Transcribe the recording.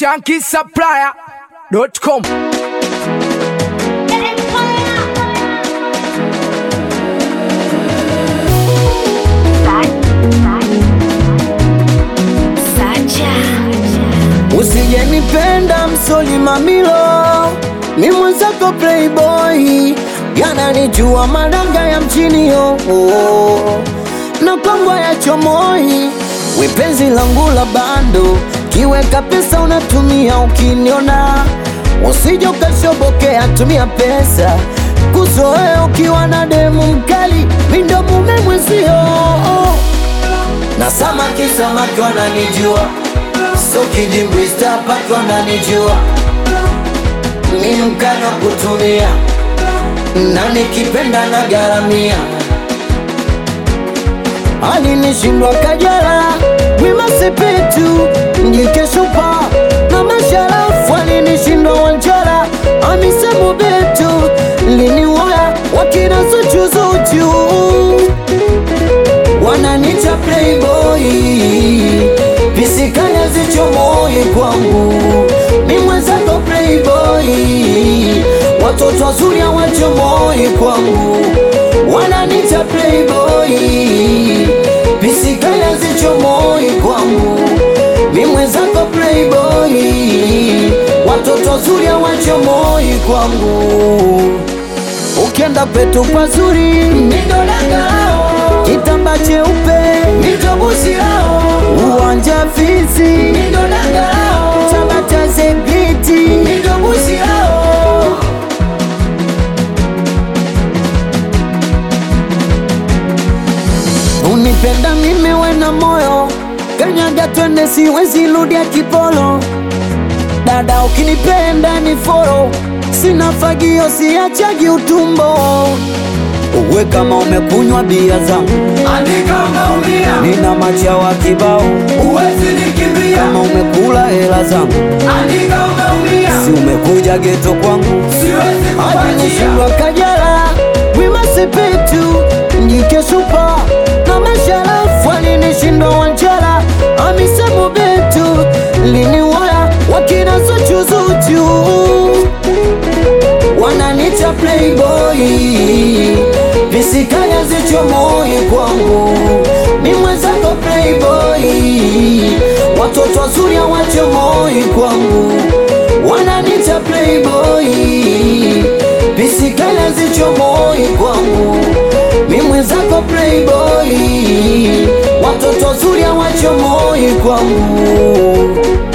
shankisupplier.com. Usijenipenda msoli mamilo, mi mwenzako playboy, yananijua madanga ya mchini yo na kwangwa ya chomoi, wipenzi langu la bando, kiweka pesa unatumia ukiniona, usije ukashobokea, tumia pesa kuzoea ukiwa na demu mkali, mindo mume mwezio na samaki samaki wananijua so kidimbwista paki wananijua mi mkana kutumia na nikipenda na garamia alinishindwa kajala wimasepetu njikeshupa na masharafu alinishindwa wanjara amisemu betu liniwaya wakina zuchuzuchu wananita playboy pisikanya zichomoi kwangu mi mwenzako playboy watoto wazuri hawachomoi kwangu wananita playboy pisikanya zichomoi kwangu mi mwenzako playboy watoto wazuri hawachomoi kwangu ukienda kwetu pazuri mindolangao kitamba cheupe mitobusirao uwanja fisi mindolangao tabata zebiti mitobusirao unipenda mimi wena moyo kanyaga twende siwezi ludia kipolo dada ukinipenda ni foro sina fagio siachagi utumbo uwe kama umekunywa bia zangu Andika umeumia, nina machawa kibao huwezi nikimbia. kama umekula hela zangu Andika umeumia, si umekuja geto kwangu siwezi kuachia. alinishindwa kajala wimasepetu njikeshupa na masharafu alinishindwa wanjala amisemu betu liniwaya wakina zuchuzuchu wananita playboy visikanya zichomoi kwangu mi mwenzako playboy watoto wazuri hawachomoi kwangu wananita playboy visikanya zichomoi kwangu mi mwenzako playboy watoto wazuri hawachomoi kwangu